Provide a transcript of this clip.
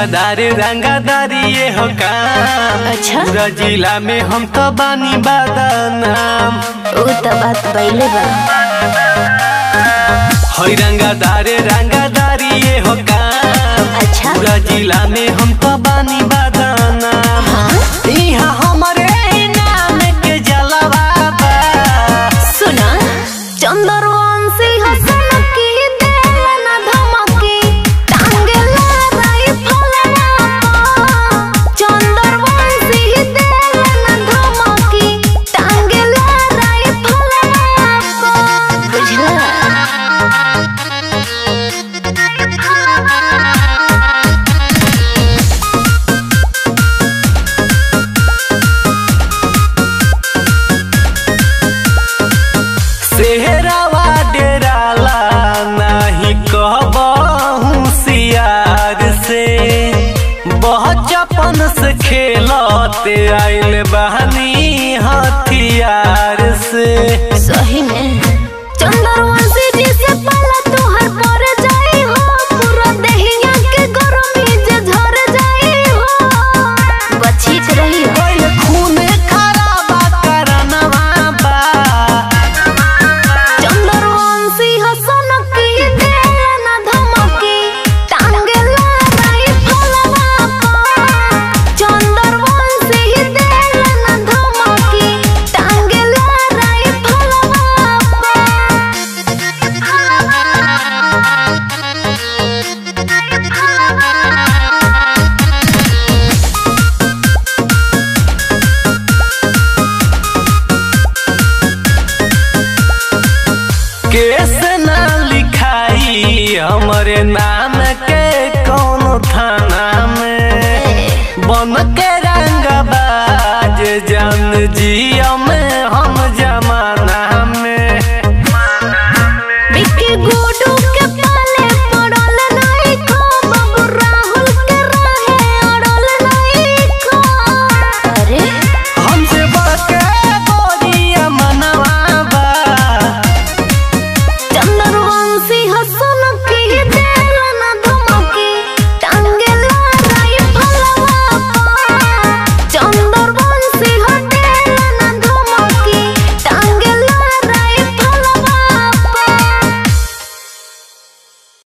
रंगादारे रंगादारी ये हो काम अच्छा। पूरा जिला में हम तो बानी बादानाम उ त बात पहिले बा हई रंगादारे रंगादारी ये हो काम अच्छा। पूरा जिला में हम तो बानी बादानाम इहाँ हमरे ही नाम के जलवा बा सुना चंद्रवंशी हसन की देलन धमकी टांगेला राइफलवा चंद्रवंशी देलन धमकी टांगेला राइफलवा बुझला सेहरावा डेराला नाही कहबहू सियार से बचपन से खेलते आइल बहनी हथियार से सही में चंद्रवंशी जी से पाला तोहर पर जाई हो पूरा देहिया के गरमी जे झर जाई हो बची के रही हो ओए खूने खराबा करनवा बा चंद्रवंशी हसन की देलन धमकी टांगेला राइफलवा चंद्रवंशी देलन धमकी टांगेला राइफलवा केस ना लिखाई हमरे नाम के कौनो थाना में बन के रंगबाज जान जी हम